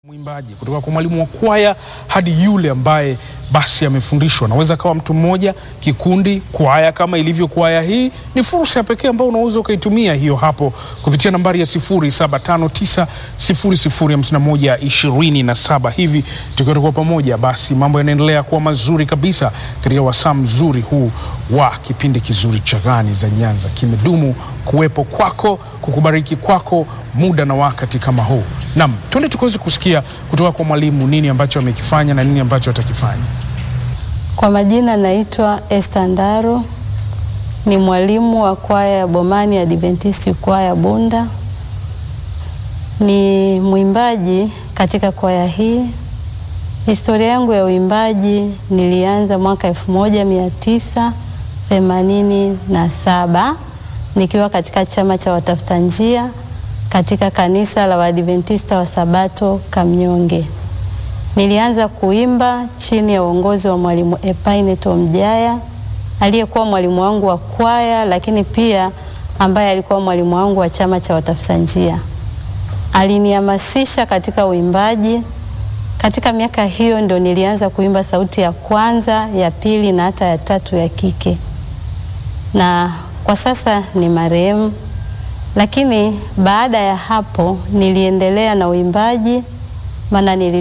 Mwimbaji kutoka kwa mwalimu wa kwaya hadi yule ambaye basi amefundishwa. Naweza kawa mtu mmoja, kikundi, kwaya kama ilivyo kwaya hii. Ni fursa ya pekee ambayo unaweza ukaitumia hiyo hapo kupitia nambari ya 0759005127 hivi tukiwa tuko pamoja, basi mambo yanaendelea kuwa mazuri kabisa katika wasaa mzuri huu wa kipindi kizuri cha Gani za Nyanza. Kimedumu kuwepo kwako, kukubariki kwako muda na wakati kama huu. Naam, twende tukaweze kusikia kutoka kwa mwalimu nini ambacho amekifanya na nini ambacho atakifanya. Kwa majina naitwa Esther Ndaro, ni mwalimu wa kwaya ya Bomani Adventist kwaya Bunda. Ni mwimbaji katika kwaya hii. Historia yangu ya uimbaji nilianza mwaka elfu moja mia tisa themanini na saba nikiwa katika chama cha watafuta njia katika kanisa la Waadventista wa Sabato Kamnyonge. Nilianza kuimba chini ya uongozi wa mwalimu Epaine Tomjaya aliyekuwa mwalimu wangu wa kwaya, lakini pia ambaye alikuwa mwalimu wangu wa chama cha watafuta njia. Alinihamasisha katika uimbaji. Katika miaka hiyo ndo nilianza kuimba sauti ya kwanza, ya pili na hata ya tatu ya kike, na kwa sasa ni marehemu lakini baada ya hapo niliendelea na uimbaji, maana